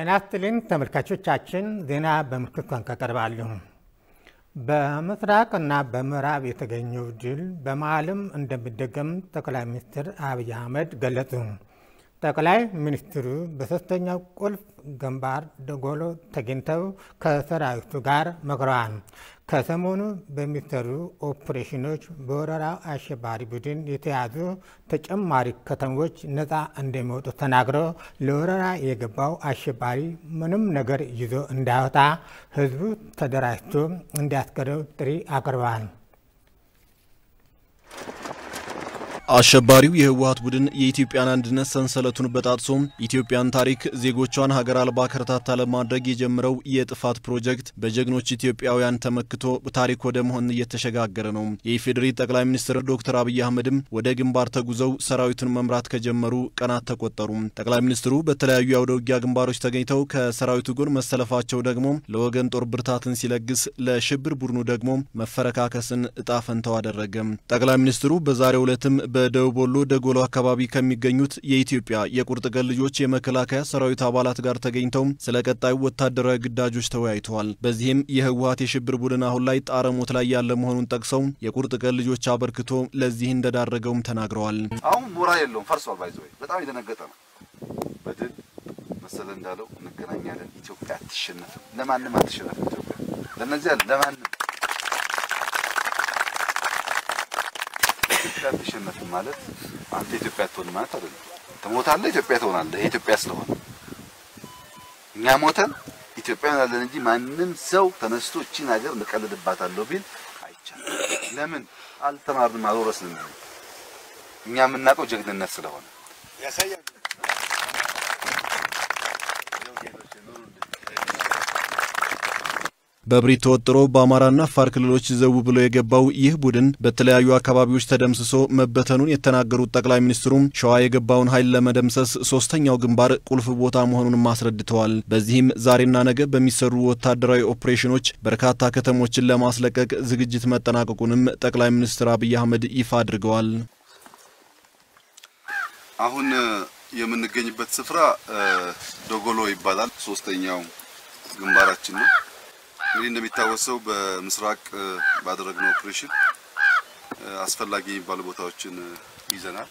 ጤና ይስጥልኝ ተመልካቾቻችን፣ ዜና በምልክት ቋንቋ ቀርባሉ። በምስራቅ እና በምዕራብ የተገኘው ድል በመሀልም እንደሚደገም ጠቅላይ ሚኒስትር አብይ አህመድ ገለጹ። ጠቅላይ ሚኒስትሩ በሶስተኛው ቁልፍ ግንባር ደጎሎ ተገኝተው ከሰራዊቱ ጋር መክረዋል። ከሰሞኑ በሚሰሩ ኦፕሬሽኖች በወረራው አሸባሪ ቡድን የተያዙ ተጨማሪ ከተሞች ነፃ እንደሚወጡ ተናግረው ለወረራ የገባው አሸባሪ ምንም ነገር ይዞ እንዳይወጣ ሕዝቡ ተደራጅቶ እንዲያስቀረው ጥሪ አቅርበዋል። አሸባሪው የህወሀት ቡድን የኢትዮጵያን አንድነት ሰንሰለቱን በጣጥሶ ኢትዮጵያን ታሪክ፣ ዜጎቿን ሀገር አልባ ከርታታ ለማድረግ የጀመረው የጥፋት ፕሮጀክት በጀግኖች ኢትዮጵያውያን ተመክቶ ታሪክ ወደ መሆን እየተሸጋገረ ነው። የኢፌዴሪ ጠቅላይ ሚኒስትር ዶክተር አብይ አህመድም ወደ ግንባር ተጉዘው ሰራዊቱን መምራት ከጀመሩ ቀናት ተቆጠሩ። ጠቅላይ ሚኒስትሩ በተለያዩ የአውደ ውጊያ ግንባሮች ተገኝተው ከሰራዊቱ ጎን መሰለፋቸው ደግሞ ለወገን ጦር ብርታትን ሲለግስ፣ ለሽብር ቡድኑ ደግሞ መፈረካከስን እጣ ፈንታው አደረገ። ጠቅላይ ሚኒስትሩ በዛሬው ዕለትም በደቡብ ወሎ ደጎሎ አካባቢ ከሚገኙት የኢትዮጵያ የቁርጥ ቀን ልጆች የመከላከያ ሰራዊት አባላት ጋር ተገኝተው ስለ ቀጣዩ ወታደራዊ ግዳጆች ተወያይተዋል። በዚህም የህወሀት የሽብር ቡድን አሁን ላይ ጣረሞት ላይ ያለ መሆኑን ጠቅሰው የቁርጥ ቀን ልጆች አበርክቶ ለዚህ እንደዳረገውም ተናግረዋል። አሁን ሞራል የለውም፣ ፈርሷል። ባይዘ በጣም የደነገጠ ነው። በድል መሰለ እንዳለው እንገናኛለን። ኢትዮጵያ አትሸነፍም፣ ለማንም አትሸነፍም። ኢትዮጵያ ለነዚያ ለማንም ኢትዮጵያ አትሸነፍም ማለት አንተ ኢትዮጵያ አትሆን ማለት አይደለም። ትሞታለህ፣ ኢትዮጵያ ትሆናለህ። ይሄ ኢትዮጵያ ስለሆነ እኛ ሞተን ኢትዮጵያ እንሆናለን እንጂ ማንም ሰው ተነስቶ እቺን ሀገር እንቀልድባታለሁ ቢል አይቻልም። ለምን አልተማርንም፣ አልወረስንም። እኛ የምናውቀው ጀግንነት ስለሆነ በብሪት ተወጥሮ በአማራና አፋር ክልሎች ዘው ብሎ የገባው ይህ ቡድን በተለያዩ አካባቢዎች ተደምስሶ መበተኑን የተናገሩት ጠቅላይ ሚኒስትሩም ሸዋ የገባውን ኃይል ለመደምሰስ ሶስተኛው ግንባር ቁልፍ ቦታ መሆኑንም አስረድተዋል። በዚህም ዛሬና ነገ በሚሰሩ ወታደራዊ ኦፕሬሽኖች በርካታ ከተሞችን ለማስለቀቅ ዝግጅት መጠናቀቁንም ጠቅላይ ሚኒስትር አብይ አህመድ ይፋ አድርገዋል። አሁን የምንገኝበት ስፍራ ዶጎሎ ይባላል። ሶስተኛው ግንባራችን ነው። እንግዲህ እንደሚታወሰው በምስራቅ ባደረግነው ኦፕሬሽን አስፈላጊ የሚባሉ ቦታዎችን ይዘናል።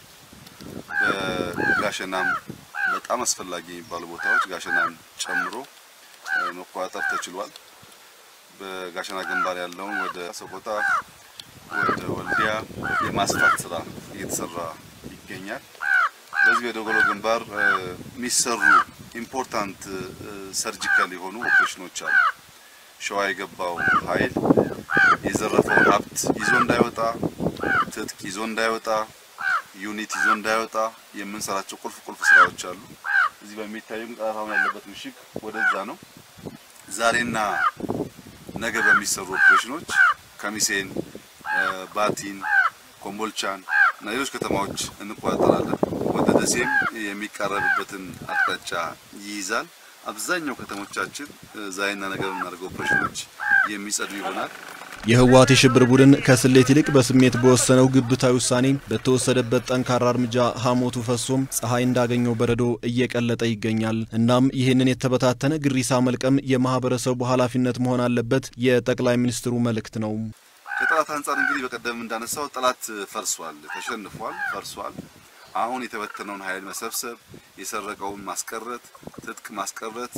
በጋሸናም በጣም አስፈላጊ የሚባሉ ቦታዎች ጋሸናም ጨምሮ መቆጣጠር ተችሏል። በጋሸና ግንባር ያለውን ወደ ሰቆጣ፣ ወደ ወልዲያ የማስፋት ስራ እየተሰራ ይገኛል። በዚህ በደጎሎ ግንባር የሚሰሩ ኢምፖርታንት ሰርጂካል የሆኑ ኦፕሬሽኖች አሉ። ሸዋ የገባው ኃይል የዘረፈውን ሀብት ይዞ እንዳይወጣ፣ ትጥቅ ይዞ እንዳይወጣ፣ ዩኒት ይዞ እንዳይወጣ የምንሰራቸው ቁልፍ ቁልፍ ስራዎች አሉ። እዚህ በሚታየው ጠላት አሁን ያለበት ምሽግ ወደዛ ነው። ዛሬና ነገ በሚሰሩ ኦፕሬሽኖች ከሚሴን፣ ባቲን፣ ኮምቦልቻን እና ሌሎች ከተማዎች እንቆጣጠራለን። ወደ ደሴም የሚቃረብበትን አቅጣጫ ይይዛል። አብዛኛው ከተሞቻችን ዛሬና ነገ በምናደርገው ኦፕሬሽኖች የሚጸዱ ይሆናል። የህወሀት የሽብር ቡድን ከስሌት ይልቅ በስሜት በወሰነው ግብታዊ ውሳኔ በተወሰደበት ጠንካራ እርምጃ ሐሞቱ ፈሶም ፀሐይ እንዳገኘው በረዶ እየቀለጠ ይገኛል። እናም ይህንን የተበታተነ ግሪሳ መልቀም የማህበረሰቡ ኃላፊነት መሆን አለበት የጠቅላይ ሚኒስትሩ መልእክት ነው። ከጠላት አንጻር እንግዲህ በቀደም እንዳነሳው ጠላት ፈርሷል፣ ተሸንፏል፣ ፈርሷል። አሁን የተበተነውን ኃይል መሰብሰብ፣ የሰረቀውን ማስቀረት፣ ትጥቅ ማስቀረት፣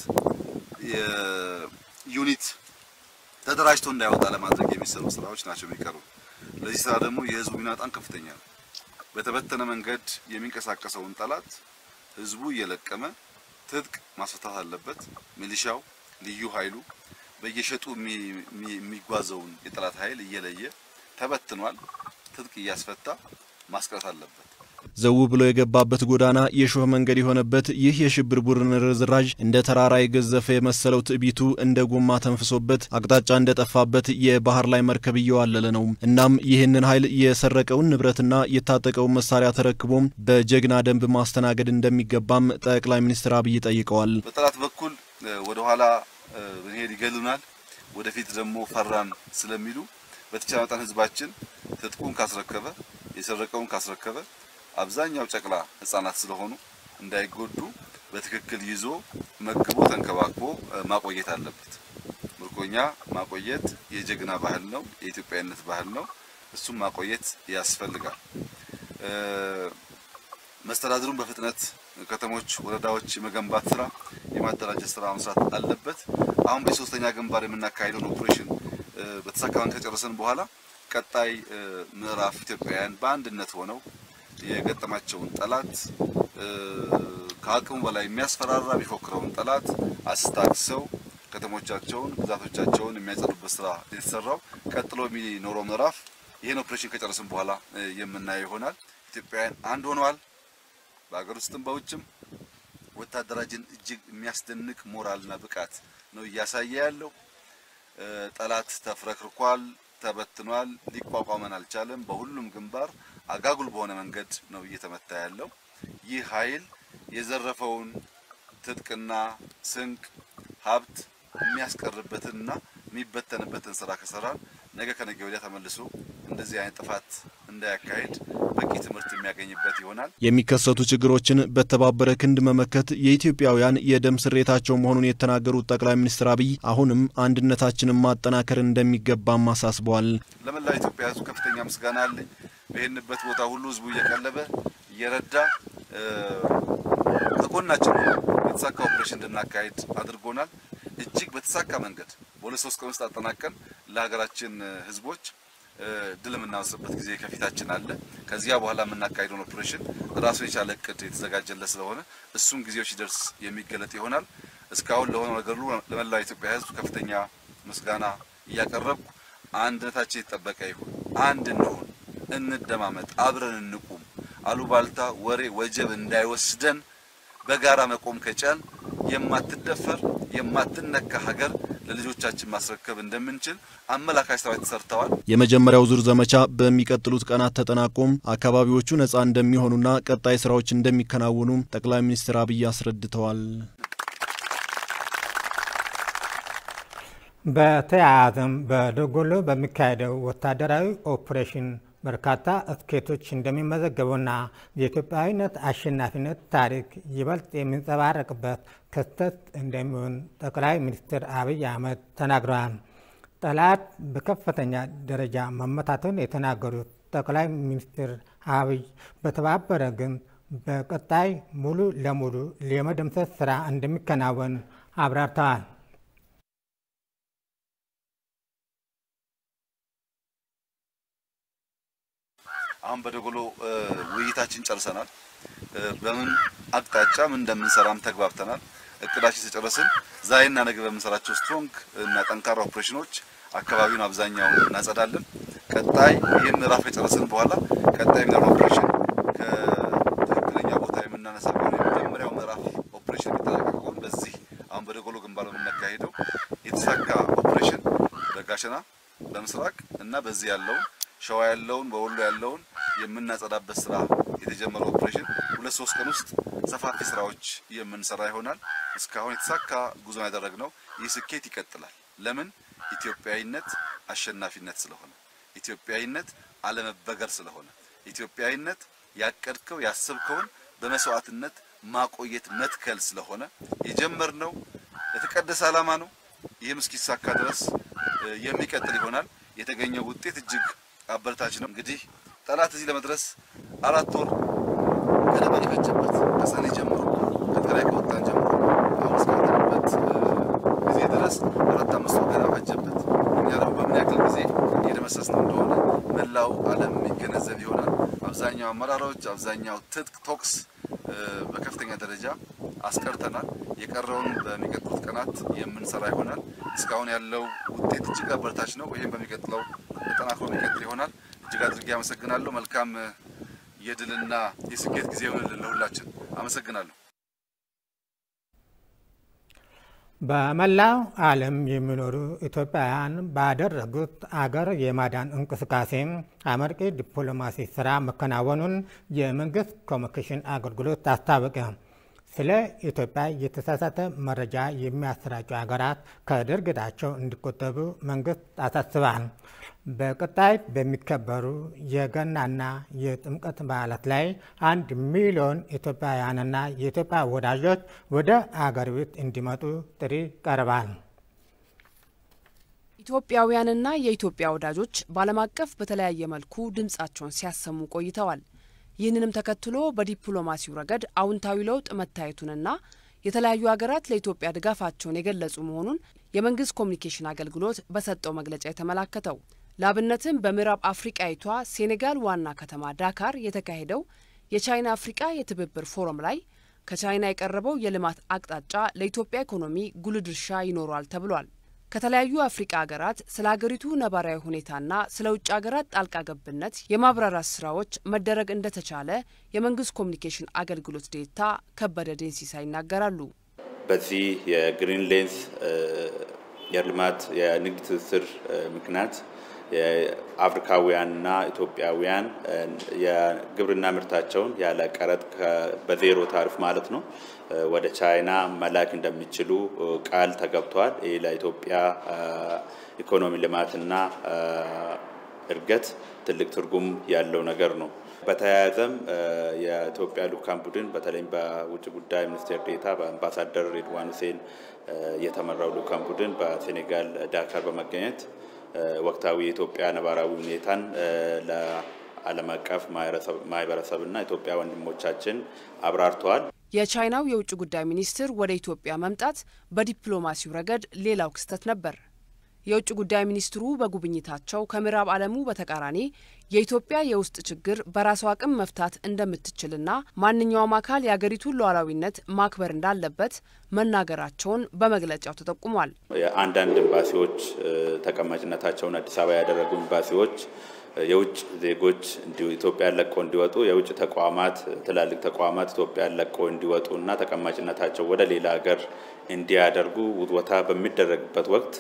የዩኒት ተደራጅቶ እንዳይወጣ ለማድረግ የሚሰሩ ስራዎች ናቸው የሚቀሩ። ለዚህ ስራ ደግሞ የህዝቡ ሚና በጣም ከፍተኛ ነው። በተበተነ መንገድ የሚንቀሳቀሰውን ጠላት ህዝቡ እየለቀመ ትጥቅ ማስፈታት አለበት። ሚሊሻው፣ ልዩ ኃይሉ በየሸጡ የሚጓዘውን የጠላት ኃይል እየለየ ተበትኗል። ትጥቅ እያስፈታ ማስቀረት አለበት። ዘው ብሎ የገባበት ጎዳና የሾህ መንገድ የሆነበት ይህ የሽብር ቡድን ርዝራዥ እንደ ተራራ የገዘፈ የመሰለው ትዕቢቱ እንደ ጎማ ተንፍሶበት አቅጣጫ እንደጠፋበት የባህር ላይ መርከብ እየዋለለ ነው። እናም ይህንን ኃይል የሰረቀውን ንብረትና የታጠቀውን መሳሪያ ተረክቦም በጀግና ደንብ ማስተናገድ እንደሚገባም ጠቅላይ ሚኒስትር አብይ ጠይቀዋል። በጠላት በኩል ወደ ኋላ ብንሄድ ይገሉናል፣ ወደፊት ደግሞ ፈራን ስለሚሉ በተቻለ መጠን ህዝባችን ትጥቁን ካስረከበ የሰረቀውን ካስረከበ አብዛኛው ጨቅላ ህጻናት ስለሆኑ እንዳይጎዱ በትክክል ይዞ መግቦ ተንከባክቦ ማቆየት አለበት። ምርኮኛ ማቆየት የጀግና ባህል ነው፣ የኢትዮጵያዊነት ባህል ነው። እሱም ማቆየት ያስፈልጋል። መስተዳድሩን በፍጥነት ከተሞች፣ ወረዳዎች የመገንባት ስራ የማደራጀት ስራ መስራት አለበት። አሁን በሶስተኛ ግንባር የምናካሄደውን ኦፕሬሽን በተሳካ መንገድ ከጨረሰን በኋላ ቀጣይ ምዕራፍ ኢትዮጵያውያን በአንድነት ሆነው የገጠማቸውን ጠላት ከአቅሙ በላይ የሚያስፈራራ የሚፎክረውን ጠላት አስታክሰው ከተሞቻቸውን፣ ግዛቶቻቸውን የሚያጸዱበት ስራ የተሰራው ቀጥሎ የሚኖረው ምዕራፍ ይህን ኦፕሬሽን ከጨረስን በኋላ የምናየው ይሆናል። ኢትዮጵያውያን አንድ ሆነዋል። በሀገር ውስጥም በውጭም ወታደራችን እጅግ የሚያስደንቅ ሞራልና ብቃት ነው እያሳየ ያለው። ጠላት ተፍረክርኳል፣ ተበትኗል፣ ሊቋቋመን አልቻለም። በሁሉም ግንባር አጋጉል በሆነ መንገድ ነው እየተመታ ያለው። ይህ ኃይል የዘረፈውን ትጥቅና ስንቅ ሀብት የሚያስቀርበትንና የሚበተንበትን ስራ ከሰራን ነገ ከነገ ወዲያ ተመልሶ እንደዚህ አይነት ጥፋት እንዳያካሄድ በቂ ትምህርት የሚያገኝበት ይሆናል። የሚከሰቱ ችግሮችን በተባበረ ክንድ መመከት የኢትዮጵያውያን የደም ስሬታቸው መሆኑን የተናገሩት ጠቅላይ ሚኒስትር አብይ አሁንም አንድነታችንን ማጠናከር እንደሚገባም አሳስበዋል። ለመላው ኢትዮጵያ ሕዝብ ከፍተኛ ምስጋና አለኝ። በሄድንበት ቦታ ሁሉ ሕዝቡ እየቀለበ እየረዳ ከጎናችን የተሳካ ኦፕሬሽን እንድናካሄድ አድርጎናል። እጅግ በተሳካ መንገድ በሁለት ሶስት ቀን ውስጥ አጠናቀን ለሀገራችን ህዝቦች ድል የምናወስበት ጊዜ ከፊታችን አለ። ከዚያ በኋላ የምናካሄደውን ኦፕሬሽን ራሱን የቻለ እቅድ የተዘጋጀለት ስለሆነ እሱም ጊዜው ሲደርስ የሚገለጥ ይሆናል። እስካሁን ለሆነው ነገር ሁሉ ለመላው ኢትዮጵያ ህዝብ ከፍተኛ ምስጋና እያቀረብኩ አንድነታችን የተጠበቀ ይሁን፣ አንድ እንሁን፣ እንደማመጥ፣ አብረን እንቁም፣ አሉባልታ፣ ወሬ፣ ወጀብ እንዳይወስደን በጋራ መቆም ከቻል የማትደፈር የማትነካ ሀገር ለልጆቻችን ማስረከብ እንደምንችል አመላካች ስራዎች ተሰርተዋል። የመጀመሪያው ዙር ዘመቻ በሚቀጥሉት ቀናት ተጠናቆም አካባቢዎቹ ነጻ እንደሚሆኑና ቀጣይ ስራዎች እንደሚከናወኑ ጠቅላይ ሚኒስትር አብይ አስረድተዋል። በተያያዘም በደጎሎ በሚካሄደው ወታደራዊ ኦፕሬሽን በርካታ ስኬቶች እንደሚመዘገቡና የኢትዮጵያዊነት አሸናፊነት ታሪክ ይበልጥ የሚንጸባረቅበት ክስተት እንደሚሆን ጠቅላይ ሚኒስትር አብይ አህመድ ተናግረዋል። ጠላት በከፍተኛ ደረጃ መመታቱን የተናገሩት ጠቅላይ ሚኒስትር አብይ በተባበረ ግን በቀጣይ ሙሉ ለሙሉ የመደምሰስ ስራ እንደሚከናወን አብራርተዋል። አሁን በደጎሎ ውይይታችን ጨርሰናል። በምን አቅጣጫ ምን እንደምንሰራም ተግባብተናል። እቅዳችን ተጨረስን። ዛሬና ነገ በምንሰራቸው ስትሮንግ እና ጠንካራ ኦፕሬሽኖች አካባቢውን አብዛኛውን እናጸዳለን። ቀጣይ ይህን ምዕራፍ የጨረስን በኋላ ቀጣይ የሚኖረው ኦፕሬሽን ከትክክለኛ ቦታ የምናነሳ ከሆነ የመጀመሪያው ምዕራፍ ኦፕሬሽን የሚጠናቀቅ ከሆነ በዚህ አሁን በደጎሎ ግንባር የምናካሄደው የተሳካ ኦፕሬሽን በጋሸና በምስራቅ እና በዚህ ያለውን ሸዋ ያለውን በወሎ ያለውን የምናጸዳበት ስራ የተጀመረው ኦፕሬሽን ሁለት ሶስት ቀን ውስጥ ሰፋፊ ስራዎች የምንሰራ ይሆናል። እስካሁን የተሳካ ጉዞ ያደረግነው ይህ ስኬት ይቀጥላል። ለምን? ኢትዮጵያዊነት አሸናፊነት ስለሆነ፣ ኢትዮጵያዊነት አለመበገር ስለሆነ፣ ኢትዮጵያዊነት ያቀድከው ያሰብከውን በመስዋዕትነት ማቆየት መትከል ስለሆነ የጀመርነው የተቀደሰ ዓላማ ነው። ይህም እስኪሳካ ድረስ የሚቀጥል ይሆናል። የተገኘው ውጤት እጅግ አበረታች ነው። እንግዲህ ጠላት እዚህ ለመድረስ አራት ወር ገደማ የፈጀበት ከሰኔ ጀምሮ ከትግራይ ከወጣን ጀምሮ አሁን እስካለንበት ጊዜ ድረስ አራት አምስት ወር ገደማ ፈጀበት። እኛ ደግሞ በምን ያክል ጊዜ እየደመሰስ ነው እንደሆነ መላው ዓለም የሚገነዘብ ይሆናል። አብዛኛው አመራሮች፣ አብዛኛው ትጥቅ ቶክስ በከፍተኛ ደረጃ አስቀርተናል። የቀረውን በሚቀጥሉት ቀናት የምንሰራ ይሆናል። እስካሁን ያለው ውጤት እጅግ አበረታች ነው። ይህም በሚቀጥለው ተጠናክሮ የሚቀጥል ይሆናል። እጅግ አድርጌ አመሰግናለሁ። መልካም የድልና የስኬት ጊዜ ይሆንልን ለሁላችን። አመሰግናለሁ። በመላው ዓለም የሚኖሩ ኢትዮጵያውያን ባደረጉት አገር የማዳን እንቅስቃሴ አመርቂ ዲፕሎማሲ ስራ መከናወኑን የመንግስት ኮሚኒኬሽን አገልግሎት አስታወቀ። ስለ ኢትዮጵያ የተሳሳተ መረጃ የሚያሰራጩ ሀገራት ከድርጊታቸው እንዲቆጠቡ መንግስት አሳስባል። በቀጣይ በሚከበሩ የገናና የጥምቀት በዓላት ላይ አንድ ሚሊዮን ኢትዮጵያውያንና የኢትዮጵያ ወዳጆች ወደ አገር ቤት እንዲመጡ ጥሪ ቀርቧል። ኢትዮጵያውያንና የኢትዮጵያ ወዳጆች በዓለም አቀፍ በተለያየ መልኩ ድምጻቸውን ሲያሰሙ ቆይተዋል። ይህንንም ተከትሎ በዲፕሎማሲው ረገድ አዎንታዊ ለውጥ መታየቱንና የተለያዩ ሀገራት ለኢትዮጵያ ድጋፋቸውን የገለጹ መሆኑን የመንግስት ኮሚኒኬሽን አገልግሎት በሰጠው መግለጫ የተመላከተው ለአብነትም በምዕራብ አፍሪቃዊቷ ሴኔጋል ዋና ከተማ ዳካር የተካሄደው የቻይና አፍሪቃ የትብብር ፎረም ላይ ከቻይና የቀረበው የልማት አቅጣጫ ለኢትዮጵያ ኢኮኖሚ ጉልህ ድርሻ ይኖረዋል ተብሏል። ከተለያዩ አፍሪቃ ሀገራት ስለ ሀገሪቱ ነባራዊ ሁኔታና ስለ ውጭ ሀገራት ጣልቃ ገብነት የማብራራት ስራዎች መደረግ እንደተቻለ የመንግስት ኮሚኒኬሽን አገልግሎት ዴኤታ ከበደ ዴንሲሳ ይናገራሉ። በዚህ የግሪን ሌንስ የልማት የንግድ ትስስር ምክንያት የአፍሪካውያንና ኢትዮጵያውያን የግብርና ምርታቸውን ያለ ቀረጥ በዜሮ ታሪፍ ማለት ነው ወደ ቻይና መላክ እንደሚችሉ ቃል ተገብቷል። ይህ ለኢትዮጵያ ኢኮኖሚ ልማትና እድገት ትልቅ ትርጉም ያለው ነገር ነው። በተያያዘም የኢትዮጵያ ልኡካን ቡድን በተለይም በውጭ ጉዳይ ሚኒስቴር ዴኤታ በአምባሳደር ሬድዋን ሁሴን የተመራው ልኡካን ቡድን በሴኔጋል ዳካር በመገኘት ወቅታዊ የኢትዮጵያ ነባራዊ ሁኔታን ለዓለም አቀፍ ማህበረሰብና ኢትዮጵያ ወንድሞቻችን አብራርተዋል። የቻይናው የውጭ ጉዳይ ሚኒስትር ወደ ኢትዮጵያ መምጣት በዲፕሎማሲው ረገድ ሌላው ክስተት ነበር። የውጭ ጉዳይ ሚኒስትሩ በጉብኝታቸው ከምዕራብ ዓለሙ በተቃራኒ የኢትዮጵያ የውስጥ ችግር በራሷ አቅም መፍታት እንደምትችልና ማንኛውም አካል የአገሪቱን ሉዓላዊነት ማክበር እንዳለበት መናገራቸውን በመግለጫው ተጠቁሟል። የአንዳንድ ኤምባሲዎች ተቀማጭነታቸውን አዲስ አበባ ያደረጉ ኤምባሲዎች የውጭ ዜጎች ኢትዮጵያን ለቀው እንዲወጡ የውጭ ተቋማት ትላልቅ ተቋማት ኢትዮጵያን ለቀው እንዲወጡ እና ተቀማጭነታቸው ወደ ሌላ ሀገር እንዲያደርጉ ውትወታ በሚደረግበት ወቅት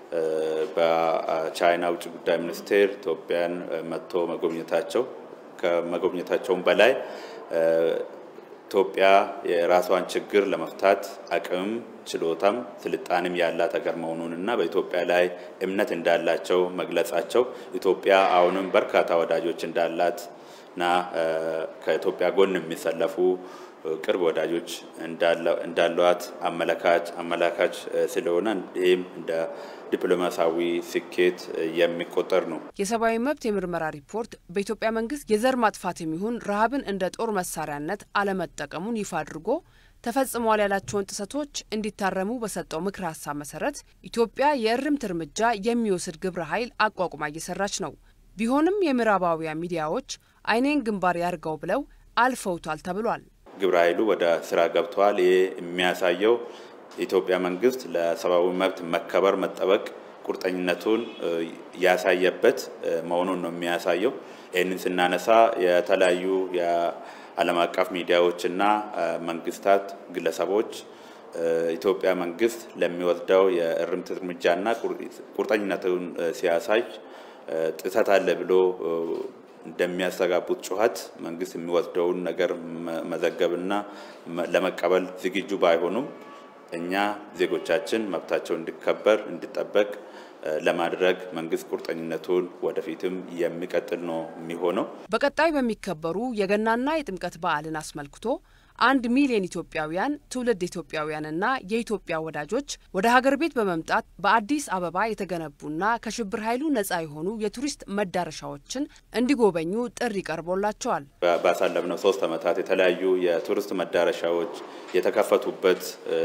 በቻይና ውጭ ጉዳይ ሚኒስቴር ኢትዮጵያን መጥቶ መጎብኘታቸው ከመጎብኘታቸውም በላይ ኢትዮጵያ የራሷን ችግር ለመፍታት አቅምም ችሎታም ስልጣንም ያላት ሀገር መሆኑንና በኢትዮጵያ ላይ እምነት እንዳላቸው መግለጻቸው ኢትዮጵያ አሁንም በርካታ ወዳጆች እንዳላትና ከኢትዮጵያ ጎን የሚሰለፉ ቅርብ ወዳጆች እንዳሏት አመላካች አመላካች ስለሆነ ይህም እንደ ዲፕሎማሲያዊ ስኬት የሚቆጠር ነው። የሰብአዊ መብት የምርመራ ሪፖርት በኢትዮጵያ መንግስት የዘር ማጥፋት የሚሆን ረሃብን እንደ ጦር መሳሪያነት አለመጠቀሙን ይፋ አድርጎ ተፈጽመዋል ያላቸውን ጥሰቶች እንዲታረሙ በሰጠው ምክር ሀሳብ መሰረት ኢትዮጵያ የእርምት እርምጃ የሚወስድ ግብረ ኃይል አቋቁማ እየሰራች ነው። ቢሆንም የምዕራባውያን ሚዲያዎች አይኔን ግንባር ያርገው ብለው አልፈውታል ተብሏል። ግብረ ኃይሉ ወደ ስራ ገብተዋል። ይህ የሚያሳየው የኢትዮጵያ መንግስት ለሰብአዊ መብት መከበር መጠበቅ ቁርጠኝነቱን ያሳየበት መሆኑን ነው የሚያሳየው። ይህንን ስናነሳ የተለያዩ የዓለም አቀፍ ሚዲያዎችና መንግስታት፣ ግለሰቦች ኢትዮጵያ መንግስት ለሚወስደው የእርምት እርምጃና ቁርጠኝነቱን ሲያሳይ ጥሰት አለ ብሎ እንደሚያስተጋቡት ጩኸት መንግስት የሚወስደውን ነገር መዘገብና ለመቀበል ዝግጁ ባይሆኑም እኛ ዜጎቻችን መብታቸው እንዲከበር እንዲጠበቅ ለማድረግ መንግስት ቁርጠኝነቱን ወደፊትም የሚቀጥል ነው የሚሆነው። በቀጣይ በሚከበሩ የገናና የጥምቀት በዓልን አስመልክቶ አንድ ሚሊዮን ኢትዮጵያውያን ትውልድ ኢትዮጵያውያንና የኢትዮጵያ ወዳጆች ወደ ሀገር ቤት በመምጣት በአዲስ አበባ የተገነቡና ከሽብር ኃይሉ ነጻ የሆኑ የቱሪስት መዳረሻዎችን እንዲጎበኙ ጥሪ ቀርቦላቸዋል። ባሳለፍነው ሶስት ዓመታት የተለያዩ የቱሪስት መዳረሻዎች የተከፈቱበት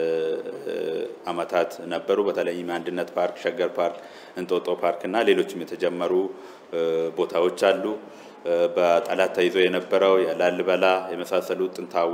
ዓመታት ነበሩ። በተለይም አንድነት ፓርክ፣ ሸገር ፓርክ፣ እንጦጦ ፓርክ እና ሌሎችም የተጀመሩ ቦታዎች አሉ። በጠላት ተይዞ የነበረው የላሊበላ የመሳሰሉ ጥንታዊ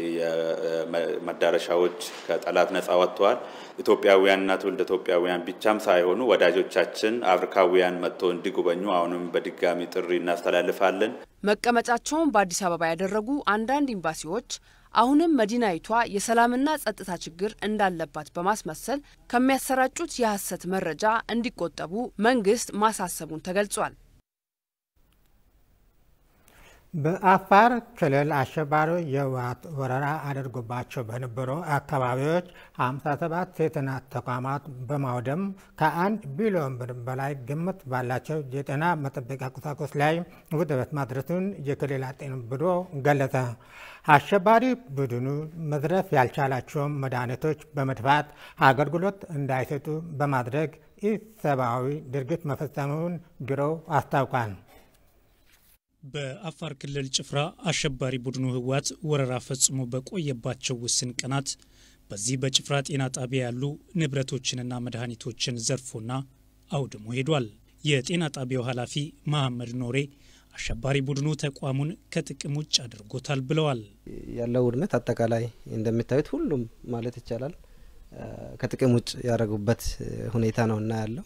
መዳረሻዎች ከጠላት ነጻ ወጥተዋል። ኢትዮጵያውያንና ትውልድ ኢትዮጵያውያን ብቻም ሳይሆኑ ወዳጆቻችን አፍሪካውያን መጥቶ እንዲጎበኙ አሁንም በድጋሚ ጥሪ እናስተላልፋለን። መቀመጫቸውን በአዲስ አበባ ያደረጉ አንዳንድ ኤምባሲዎች አሁንም መዲናይቷ የሰላምና ጸጥታ ችግር እንዳለባት በማስመሰል ከሚያሰራጩት የሐሰት መረጃ እንዲቆጠቡ መንግስት ማሳሰቡን ተገልጿል። በአፋር ክልል አሸባሪው የህወሓት ወረራ አድርጎባቸው በነበሩ አካባቢዎች 57 የጤና ተቋማት በማውደም ከአንድ ቢሊዮን ብር በላይ ግምት ባላቸው የጤና መጠበቂያ ቁሳቁስ ላይ ውድመት ማድረሱን የክልል ጤና ቢሮ ገለጸ። አሸባሪ ቡድኑ መዝረፍ ያልቻላቸውን መድኃኒቶች በመድፋት አገልግሎት እንዳይሰጡ በማድረግ ኢሰብአዊ ድርጊት መፈጸሙን ቢሮው አስታውቋል። በአፋር ክልል ጭፍራ አሸባሪ ቡድኑ ህወሓት ወረራ ፈጽሞ በቆየባቸው ውስን ቀናት በዚህ በጭፍራ ጤና ጣቢያ ያሉ ንብረቶችንና መድኃኒቶችን ዘርፎና አውድሞ ሄዷል። የጤና ጣቢያው ኃላፊ መሐመድ ኖሬ አሸባሪ ቡድኑ ተቋሙን ከጥቅም ውጭ አድርጎታል ብለዋል። ያለው ውድመት አጠቃላይ እንደምታዩት ሁሉም ማለት ይቻላል ከጥቅም ውጭ ያደረጉበት ሁኔታ ነው እና ያለው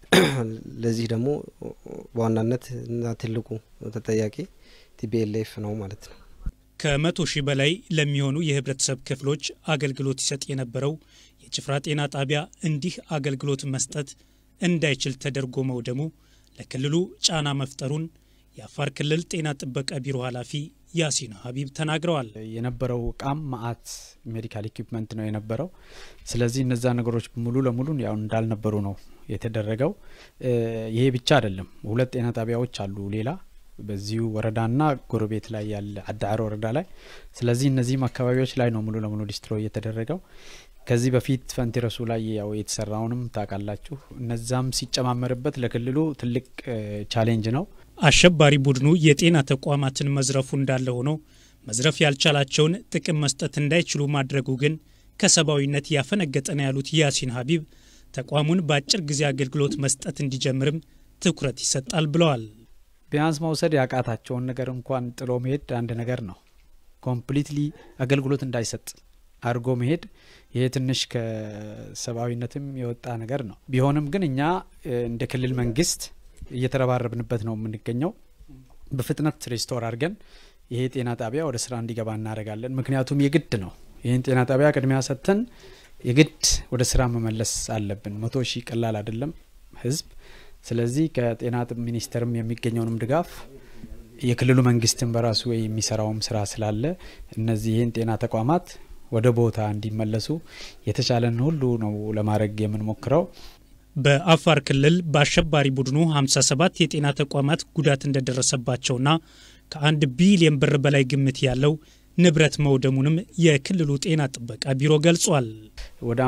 ለዚህ ደግሞ በዋናነት እና ትልቁ ተጠያቂ ቲቢኤልኤፍ ነው ማለት ነው። ከመቶ ሺህ በላይ ለሚሆኑ የህብረተሰብ ክፍሎች አገልግሎት ይሰጥ የነበረው የጭፍራ ጤና ጣቢያ እንዲህ አገልግሎት መስጠት እንዳይችል ተደርጎ መውደሙ ለክልሉ ጫና መፍጠሩን የአፋር ክልል ጤና ጥበቃ ቢሮ ኃላፊ ያሲን ሀቢብ ተናግረዋል። የነበረው እቃም ማአት ሜዲካል ኢኩፕመንት ነው የነበረው። ስለዚህ እነዛ ነገሮች ሙሉ ለሙሉ ያው እንዳልነበሩ ነው የተደረገው። ይሄ ብቻ አይደለም፣ ሁለት ጤና ጣቢያዎች አሉ ሌላ በዚሁ ወረዳና ጎረቤት ላይ ያለ አዳዕሮ ወረዳ ላይ። ስለዚህ እነዚህም አካባቢዎች ላይ ነው ሙሉ ለሙሉ ዲስትሮይ የተደረገው። ከዚህ በፊት ፈንቲረሱ ላይ ያው የተሰራውንም ታውቃላችሁ። እነዛም ሲጨማመርበት ለክልሉ ትልቅ ቻሌንጅ ነው። አሸባሪ ቡድኑ የጤና ተቋማትን መዝረፉ እንዳለ ሆኖ መዝረፍ ያልቻላቸውን ጥቅም መስጠት እንዳይችሉ ማድረጉ ግን ከሰብአዊነት ያፈነገጠ ነው ያሉት ያሲን ሀቢብ ተቋሙን በአጭር ጊዜ አገልግሎት መስጠት እንዲጀምርም ትኩረት ይሰጣል ብለዋል። ቢያንስ መውሰድ ያቃታቸውን ነገር እንኳን ጥሎ መሄድ አንድ ነገር ነው። ኮምፕሊትሊ አገልግሎት እንዳይሰጥ አድርጎ መሄድ ይሄ ትንሽ ከሰብአዊነትም የወጣ ነገር ነው። ቢሆንም ግን እኛ እንደ ክልል መንግስት እየተረባረብንበት ነው የምንገኘው። በፍጥነት ሬስቶር አድርገን ይሄ ጤና ጣቢያ ወደ ስራ እንዲገባ እናደርጋለን። ምክንያቱም የግድ ነው። ይህን ጤና ጣቢያ ቅድሚያ ሰጥተን የግድ ወደ ስራ መመለስ አለብን። መቶ ሺህ ቀላል አይደለም ህዝብ። ስለዚህ ከጤና ሚኒስቴርም የሚገኘውንም ድጋፍ የክልሉ መንግስትም በራሱ የሚሰራውም ስራ ስላለ እነዚህ ይህን ጤና ተቋማት ወደ ቦታ እንዲመለሱ የተቻለን ሁሉ ነው ለማድረግ የምንሞክረው። በአፋር ክልል በአሸባሪ ቡድኑ 57 የጤና ተቋማት ጉዳት እንደደረሰባቸውና ከአንድ ቢሊየን ብር በላይ ግምት ያለው ንብረት መውደሙንም የክልሉ ጤና ጥበቃ ቢሮ ገልጿል። ወደ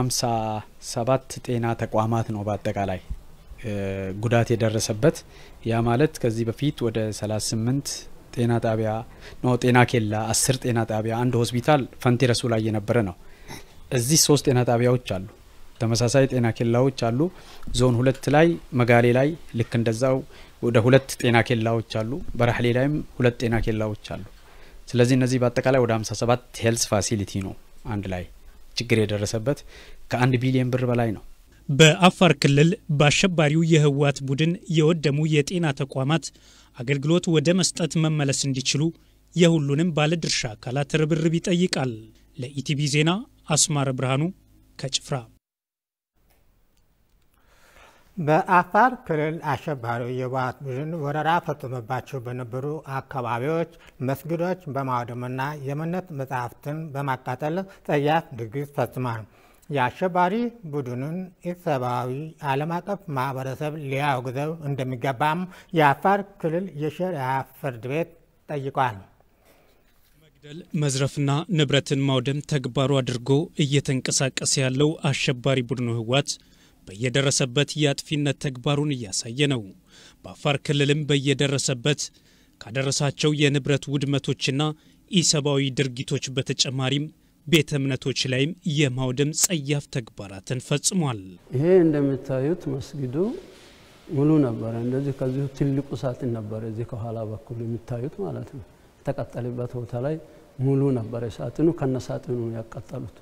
57 ጤና ተቋማት ነው በአጠቃላይ ጉዳት የደረሰበት። ያ ማለት ከዚህ በፊት ወደ 38 ጤና ጣቢያ ነው ጤና ኬላ፣ 10 ጤና ጣቢያ፣ አንድ ሆስፒታል ፈንቲረሱ ላይ የነበረ ነው። እዚህ ሶስት ጤና ጣቢያዎች አሉ። ተመሳሳይ ጤና ኬላዎች አሉ። ዞን ሁለት ላይ መጋሌ ላይ ልክ እንደዛው ወደ ሁለት ጤና ኬላዎች አሉ። በራህሌ ላይም ሁለት ጤና ኬላዎች አሉ። ስለዚህ እነዚህ በአጠቃላይ ወደ 57 ሄልስ ፋሲሊቲ ነው አንድ ላይ ችግር የደረሰበት ከአንድ ቢሊዮን ብር በላይ ነው። በአፋር ክልል በአሸባሪው የህወሓት ቡድን የወደሙ የጤና ተቋማት አገልግሎት ወደ መስጠት መመለስ እንዲችሉ የሁሉንም ባለድርሻ አካላት ርብርብ ይጠይቃል። ለኢቲቪ ዜና አስማረ ብርሃኑ ከጭፍራ። በአፋር ክልል አሸባሪው የህወሓት ቡድን ወረራ ፈጽሞባቸው በነበሩ አካባቢዎች መስጊዶች በማውደምና የእምነት መጻሕፍትን በማቃጠል ጸያፍ ድርጊት ፈጽሟል። የአሸባሪ ቡድኑን ኢሰብአዊ ዓለም አቀፍ ማህበረሰብ ሊያወግዘው እንደሚገባም የአፋር ክልል የሸሪዓ ፍርድ ቤት ጠይቋል። መግደል፣ መዝረፍና ንብረትን ማውደም ተግባሩ አድርጎ እየተንቀሳቀሰ ያለው አሸባሪ ቡድኑ ህወሓት በየደረሰበት የአጥፊነት ተግባሩን እያሳየ ነው። በአፋር ክልልም በየደረሰበት ካደረሳቸው የንብረት ውድመቶችና ኢሰብአዊ ድርጊቶች በተጨማሪም ቤተ እምነቶች ላይም የማውደም ጸያፍ ተግባራትን ፈጽሟል። ይሄ እንደምታዩት መስጊዱ ሙሉ ነበረ። እንደዚህ ከዚሁ ትልቁ ሳጥን ነበረ እዚህ ከኋላ በኩል የሚታዩት ማለት ነው። የተቃጠለበት ቦታ ላይ ሙሉ ነበረ። ሳጥኑ ከነ ሳጥኑ ነው ያቃጠሉት።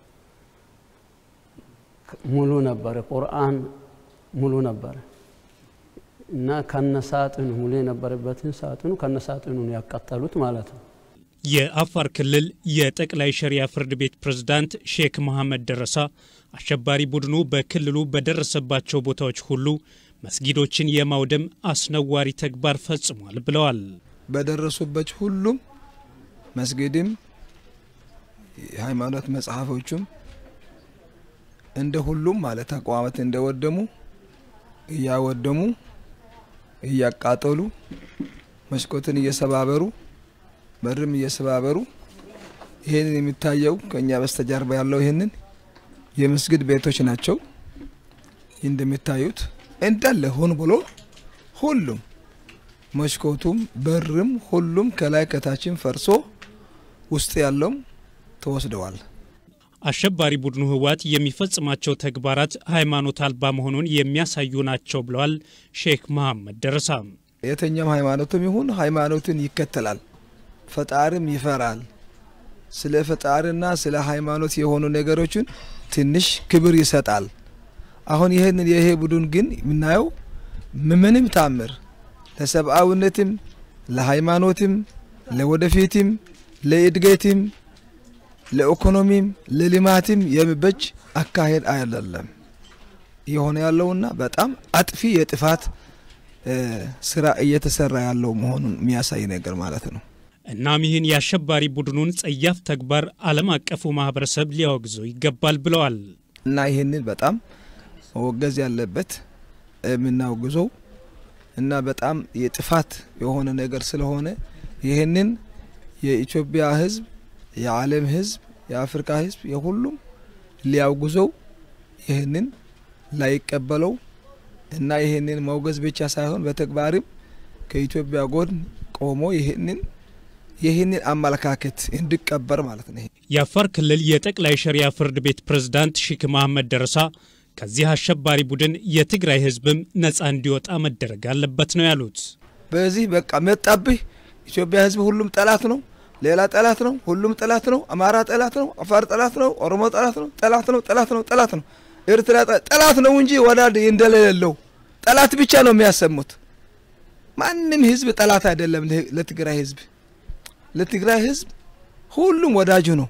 ሙሉ ነበረ። ቁርአን ሙሉ ነበረ እና ከነ ሳጥኑ ሙሉ የነበረበትን ሳጥኑ ከነ ሳጥኑ ነው ያቃጠሉት ማለት ነው። የአፋር ክልል የጠቅላይ ሸሪያ ፍርድ ቤት ፕሬዝዳንት ሼክ መሐመድ ደረሳ አሸባሪ ቡድኑ በክልሉ በደረሰባቸው ቦታዎች ሁሉ መስጊዶችን የማውደም አስነዋሪ ተግባር ፈጽሟል ብለዋል። በደረሱበት ሁሉም መስጊድም የሃይማኖት መጽሐፎቹም እንደ ሁሉም ማለት ተቋማት እንደወደሙ እያወደሙ እያቃጠሉ መስኮትን እየሰባበሩ በርም እየሰባበሩ ይህንን የሚታየው ከእኛ በስተጀርባ ያለው ይህንን የመስጊድ ቤቶች ናቸው። እንደሚታዩት እንዳለ ሆን ብሎ ሁሉም መስኮቱም በርም ሁሉም ከላይ ከታችን ፈርሶ ውስጥ ያለውም ተወስደዋል። አሸባሪ ቡድኑ ህወሓት የሚፈጽማቸው ተግባራት ሃይማኖት አልባ መሆኑን የሚያሳዩ ናቸው ብለዋል ሼክ መሐመድ ደረሳ። የትኛውም ሃይማኖትም ይሁን ሃይማኖትን ይከተላል፣ ፈጣሪም ይፈራል። ስለ ፈጣሪና ስለ ሃይማኖት የሆኑ ነገሮችን ትንሽ ክብር ይሰጣል። አሁን ይህንን ይሄ ቡድን ግን የምናየው ምንም ታምር ለሰብአዊነትም ለሃይማኖትም ለወደፊትም ለእድገትም ለኢኮኖሚም ለልማትም የሚበጅ አካሄድ አይደለም የሆነ ያለውና በጣም አጥፊ የጥፋት ስራ እየተሰራ ያለው መሆኑን የሚያሳይ ነገር ማለት ነው። እናም ይህን የአሸባሪ ቡድኑን ጸያፍ ተግባር ዓለም አቀፉ ማህበረሰብ ሊያወግዘው ይገባል ብለዋል። እና ይህንን በጣም መወገዝ ያለበት የምናወግዘው እና በጣም የጥፋት የሆነ ነገር ስለሆነ ይህንን የኢትዮጵያ ሕዝብ የዓለም ሕዝብ የአፍሪካ ሕዝብ የሁሉም ሊያውግዘው ይህንን ላይቀበለው እና ይህንን መውገዝ ብቻ ሳይሆን በተግባርም ከኢትዮጵያ ጎን ቆሞ ይህንን ይህንን አመለካከት እንዲቀበር ማለት ነው። የአፋር ክልል የጠቅላይ ሸሪያ ፍርድ ቤት ፕሬዝዳንት ሺክ መሐመድ ደረሳ ከዚህ አሸባሪ ቡድን የትግራይ ህዝብም ነፃ እንዲወጣ መደረግ አለበት ነው ያሉት። በዚህ በቃ መጣብህ ኢትዮጵያ ህዝብ ሁሉም ጠላት ነው፣ ሌላ ጠላት ነው፣ ሁሉም ጠላት ነው፣ አማራ ጠላት ነው፣ አፋር ጠላት ነው፣ ኦሮሞ ጠላት ነው፣ ጠላት ነው፣ ጠላት ነው፣ ጠላት ነው፣ ኤርትራ ጠላት ነው እንጂ ወዳድ እንደሌለው ጠላት ብቻ ነው የሚያሰሙት። ማንም ህዝብ ጠላት አይደለም ለትግራይ ህዝብ። ለትግራይ ህዝብ ሁሉም ወዳጁ ነው፣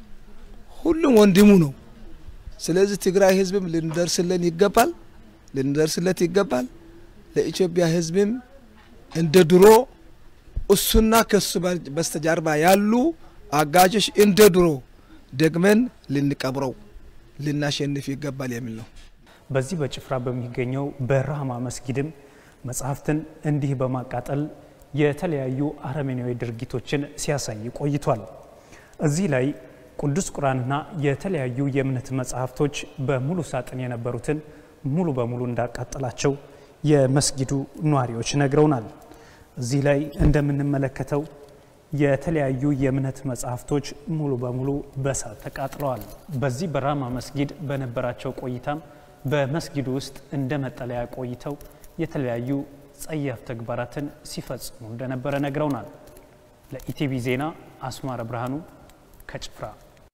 ሁሉም ወንድሙ ነው። ስለዚህ ትግራይ ህዝብም ልንደርስልን ይገባል፣ ልንደርስለት ይገባል። ለኢትዮጵያ ህዝብም እንደ ድሮ እሱና ከሱ በስተጀርባ ያሉ አጋጆች እንደ ድሮ ደግመን ልንቀብረው ልናሸንፍ ይገባል የሚል ነው። በዚህ በጭፍራ በሚገኘው በራህማ መስጊድም መጽሐፍትን እንዲህ በማቃጠል የተለያዩ አረመኔያዊ ድርጊቶችን ሲያሳይ ቆይቷል። እዚህ ላይ ቅዱስ ቁርአንና የተለያዩ የእምነት መጽሐፍቶች በሙሉ ሳጥን የነበሩትን ሙሉ በሙሉ እንዳቃጠላቸው የመስጊዱ ነዋሪዎች ነግረውናል። እዚህ ላይ እንደምንመለከተው የተለያዩ የእምነት መጽሐፍቶች ሙሉ በሙሉ በእሳት ተቃጥለዋል። በዚህ በራማ መስጊድ በነበራቸው ቆይታም በመስጊዱ ውስጥ እንደ መጠለያ ቆይተው የተለያዩ ጸያፍ ተግባራትን ሲፈጽሙ እንደነበረ ነግረውናል። ለኢቲቪ ዜና አስማረ ብርሃኑ ከጭፍራ።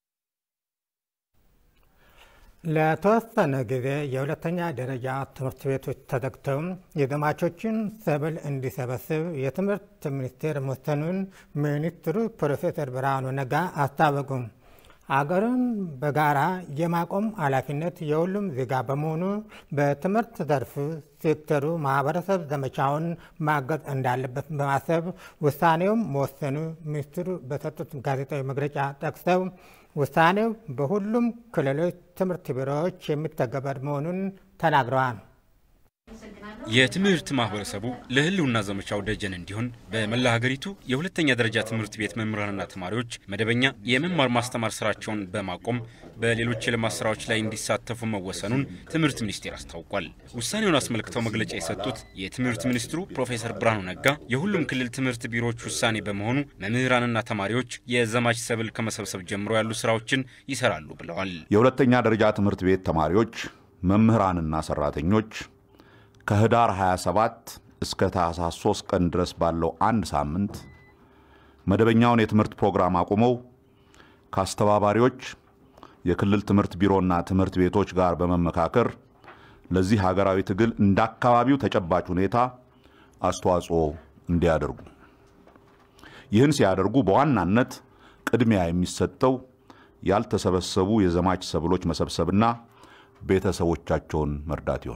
ለተወሰነ ጊዜ የሁለተኛ ደረጃ ትምህርት ቤቶች ተዘግተው የዘማቾችን ሰብል እንዲሰበስብ የትምህርት ሚኒስቴር መወሰኑን ሚኒስትሩ ፕሮፌሰር ብርሃኑ ነጋ አስታወቁ። አገርን በጋራ የማቆም ኃላፊነት የሁሉም ዜጋ በመሆኑ በትምህርት ዘርፍ ሴክተሩ ማህበረሰብ ዘመቻውን ማገዝ እንዳለበት በማሰብ ውሳኔውም መወሰኑ ሚኒስትሩ በሰጡት ጋዜጣዊ መግለጫ ጠቅሰው ውሳኔው በሁሉም ክልሎች ትምህርት ቢሮዎች የሚተገበር መሆኑን ተናግረዋል። የትምህርት ማህበረሰቡ ለህልውና ዘመቻው ደጀን እንዲሆን በመላ ሀገሪቱ የሁለተኛ ደረጃ ትምህርት ቤት መምህራንና ተማሪዎች መደበኛ የመማር ማስተማር ስራቸውን በማቆም በሌሎች የልማት ስራዎች ላይ እንዲሳተፉ መወሰኑን ትምህርት ሚኒስቴር አስታውቋል። ውሳኔውን አስመልክተው መግለጫ የሰጡት የትምህርት ሚኒስትሩ ፕሮፌሰር ብርሃኑ ነጋ የሁሉም ክልል ትምህርት ቢሮዎች ውሳኔ በመሆኑ መምህራንና ተማሪዎች የዘማች ሰብል ከመሰብሰብ ጀምሮ ያሉ ስራዎችን ይሰራሉ ብለዋል። የሁለተኛ ደረጃ ትምህርት ቤት ተማሪዎች፣ መምህራንና ሰራተኞች ከህዳር 27 እስከ ታህሳስ 3 ቀን ድረስ ባለው አንድ ሳምንት መደበኛውን የትምህርት ፕሮግራም አቁመው ከአስተባባሪዎች የክልል ትምህርት ቢሮና ትምህርት ቤቶች ጋር በመመካከር ለዚህ ሀገራዊ ትግል እንደ አካባቢው ተጨባጭ ሁኔታ አስተዋጽኦ እንዲያደርጉ ይህን ሲያደርጉ በዋናነት ቅድሚያ የሚሰጠው ያልተሰበሰቡ የዘማች ሰብሎች መሰብሰብና ቤተሰቦቻቸውን መርዳት ይሆናል።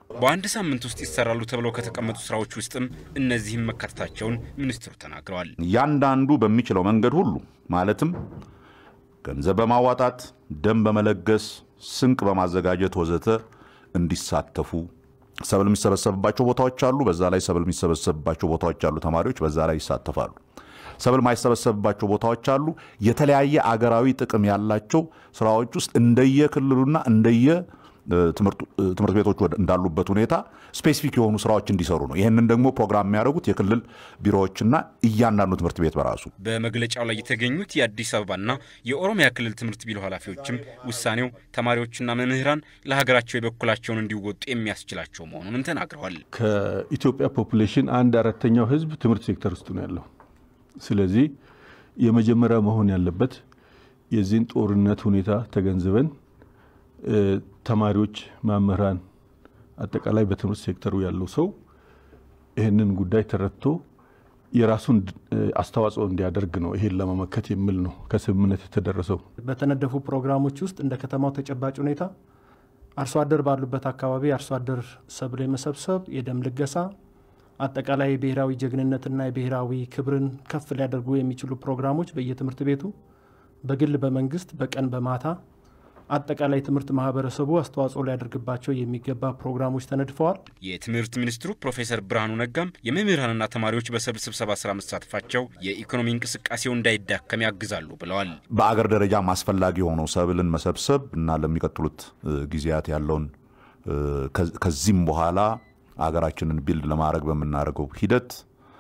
በአንድ ሳምንት ውስጥ ይሰራሉ ተብለው ከተቀመጡ ስራዎች ውስጥም እነዚህም መካተታቸውን ሚኒስትሩ ተናግረዋል። እያንዳንዱ በሚችለው መንገድ ሁሉ ማለትም ገንዘብ በማዋጣት ደም በመለገስ ስንቅ በማዘጋጀት ወዘተ እንዲሳተፉ ሰብል የሚሰበሰብባቸው ቦታዎች አሉ። በዛ ላይ ሰብል የሚሰበሰብባቸው ቦታዎች አሉ። ተማሪዎች በዛ ላይ ይሳተፋሉ። ሰብል ማይሰበሰብባቸው ቦታዎች አሉ። የተለያየ አገራዊ ጥቅም ያላቸው ስራዎች ውስጥ እንደየ ክልሉና እንደየ ትምህርት ቤቶች እንዳሉበት ሁኔታ ስፔሲፊክ የሆኑ ስራዎች እንዲሰሩ ነው። ይህንን ደግሞ ፕሮግራም የሚያደርጉት የክልል ቢሮዎችና እያንዳንዱ ትምህርት ቤት በራሱ። በመግለጫው ላይ የተገኙት የአዲስ አበባና የኦሮሚያ ክልል ትምህርት ቢሮ ኃላፊዎችም ውሳኔው ተማሪዎችና መምህራን ለሀገራቸው የበኩላቸውን እንዲወጡ የሚያስችላቸው መሆኑንም ተናግረዋል። ከኢትዮጵያ ፖፑሌሽን አንድ አራተኛው ህዝብ ትምህርት ሴክተር ውስጥ ነው ያለው። ስለዚህ የመጀመሪያ መሆን ያለበት የዚህን ጦርነት ሁኔታ ተገንዝበን ተማሪዎች፣ መምህራን፣ አጠቃላይ በትምህርት ሴክተሩ ያለው ሰው ይህንን ጉዳይ ተረድቶ የራሱን አስተዋጽኦ እንዲያደርግ ነው። ይሄን ለመመከት የሚል ነው ከስምምነት የተደረሰው። በተነደፉ ፕሮግራሞች ውስጥ እንደ ከተማው ተጨባጭ ሁኔታ አርሶ አደር ባሉበት አካባቢ አርሶ አደር ሰብል የመሰብሰብ የደም ልገሳ አጠቃላይ የብሔራዊ ጀግንነትና የብሔራዊ ክብርን ከፍ ሊያደርጉ የሚችሉ ፕሮግራሞች በየትምህርት ቤቱ በግል በመንግስት በቀን በማታ አጠቃላይ ትምህርት ማህበረሰቡ አስተዋጽኦ ሊያደርግባቸው የሚገባ ፕሮግራሞች ተነድፈዋል። የትምህርት ሚኒስትሩ ፕሮፌሰር ብርሃኑ ነጋም የመምህራንና ተማሪዎች በሰብል ስብሰባ ስራ መሳተፋቸው የኢኮኖሚ እንቅስቃሴው እንዳይዳከም ያግዛሉ ብለዋል። በአገር ደረጃም አስፈላጊ የሆነው ሰብልን መሰብሰብ እና ለሚቀጥሉት ጊዜያት ያለውን ከዚህም በኋላ አገራችንን ቢልድ ለማድረግ በምናደርገው ሂደት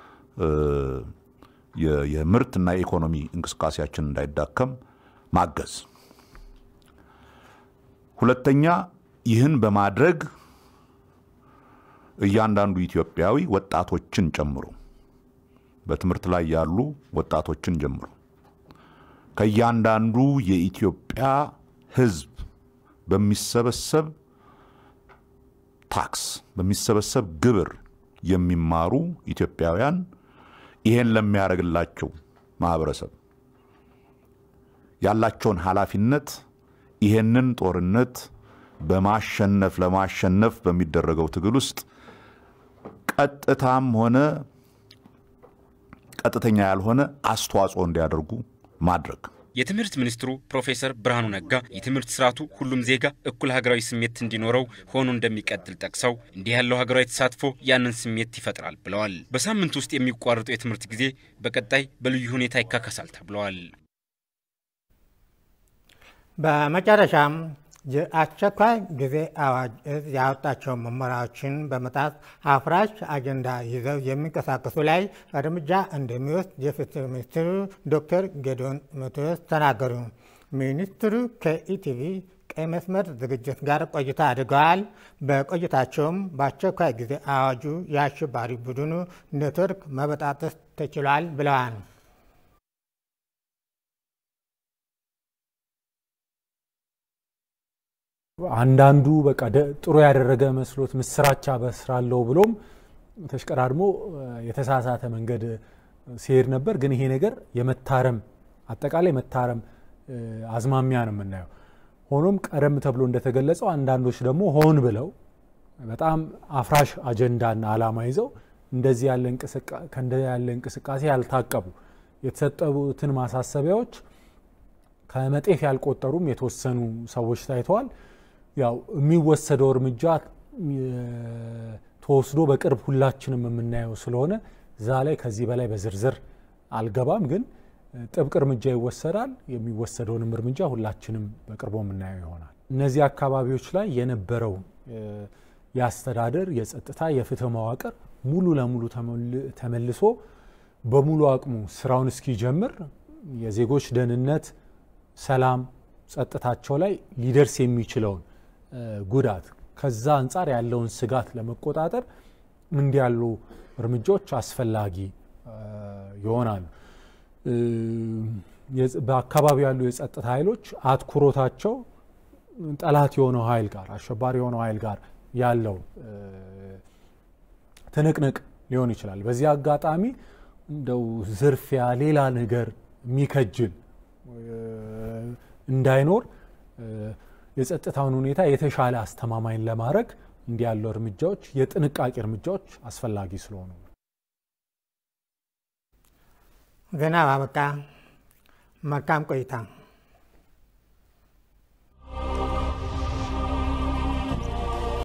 የምርትና የኢኮኖሚ እንቅስቃሴያችን እንዳይዳከም ማገዝ ሁለተኛ ይህን በማድረግ እያንዳንዱ ኢትዮጵያዊ ወጣቶችን ጨምሮ በትምህርት ላይ ያሉ ወጣቶችን ጀምሮ ከእያንዳንዱ የኢትዮጵያ ሕዝብ በሚሰበሰብ ታክስ በሚሰበሰብ ግብር የሚማሩ ኢትዮጵያውያን ይሄን ለሚያደርግላቸው ማህበረሰብ ያላቸውን ኃላፊነት ይሄንን ጦርነት በማሸነፍ ለማሸነፍ በሚደረገው ትግል ውስጥ ቀጥታም ሆነ ቀጥተኛ ያልሆነ አስተዋጽኦ እንዲያደርጉ ማድረግ። የትምህርት ሚኒስትሩ ፕሮፌሰር ብርሃኑ ነጋ የትምህርት ስርዓቱ ሁሉም ዜጋ እኩል ሀገራዊ ስሜት እንዲኖረው ሆኖ እንደሚቀጥል ጠቅሰው እንዲህ ያለው ሀገራዊ ተሳትፎ ያንን ስሜት ይፈጥራል ብለዋል። በሳምንት ውስጥ የሚቋረጠው የትምህርት ጊዜ በቀጣይ በልዩ ሁኔታ ይካከሳል ተብለዋል። በመጨረሻም የአስቸኳይ ጊዜ አዋጅ እዝ ያወጣቸው መመሪያዎችን በመጣስ አፍራሽ አጀንዳ ይዘው የሚንቀሳቀሱ ላይ እርምጃ እንደሚወስድ የፍትህ ሚኒስትሩ ዶክተር ጌዲዮን ጢሞቴዎስ ተናገሩ። ሚኒስትሩ ከኢቲቪ ቀይ መስመር ዝግጅት ጋር ቆይታ አድርገዋል። በቆይታቸውም በአስቸኳይ ጊዜ አዋጁ የአሸባሪ ቡድኑ ኔትወርክ መበጣጠስ ተችሏል ብለዋል። አንዳንዱ በቃ ጥሩ ያደረገ መስሎት ምስራች አበስራለሁ ብሎም ተሽቀዳድሞ የተሳሳተ መንገድ ሲሄድ ነበር። ግን ይሄ ነገር የመታረም አጠቃላይ መታረም አዝማሚያ ነው የምናየው። ሆኖም ቀደም ተብሎ እንደተገለጸው አንዳንዶች ደግሞ ሆን ብለው በጣም አፍራሽ አጀንዳና ዓላማ ይዘው እንደዚህ ያለ እንቅስቃሴ ያልታቀቡ የተሰጠቡትን ማሳሰቢያዎች ከመጤፍ ያልቆጠሩም የተወሰኑ ሰዎች ታይተዋል። ያው የሚወሰደው እርምጃ ተወስዶ በቅርብ ሁላችንም የምናየው ስለሆነ እዛ ላይ ከዚህ በላይ በዝርዝር አልገባም። ግን ጥብቅ እርምጃ ይወሰዳል። የሚወሰደውንም እርምጃ ሁላችንም በቅርቡ የምናየው ይሆናል። እነዚህ አካባቢዎች ላይ የነበረው የአስተዳደር፣ የጸጥታ፣ የፍትህ መዋቅር ሙሉ ለሙሉ ተመልሶ በሙሉ አቅሙ ስራውን እስኪጀምር የዜጎች ደህንነት፣ ሰላም፣ ጸጥታቸው ላይ ሊደርስ የሚችለውን ጉዳት ከዛ አንጻር ያለውን ስጋት ለመቆጣጠር እንዲህ ያሉ እርምጃዎች አስፈላጊ ይሆናሉ። በአካባቢው ያሉ የጸጥታ ኃይሎች አትኩሮታቸው ጠላት የሆነው ኃይል ጋር አሸባሪ የሆነው ኃይል ጋር ያለው ትንቅንቅ ሊሆን ይችላል። በዚህ አጋጣሚ እንደው ዝርፊያ፣ ሌላ ነገር የሚከጅል እንዳይኖር የጸጥታውን ሁኔታ የተሻለ አስተማማኝ ለማድረግ እንዲህ ያሉ እርምጃዎች የጥንቃቄ እርምጃዎች አስፈላጊ ስለሆኑ ነው። ዜና አበቃ። መልካም ቆይታ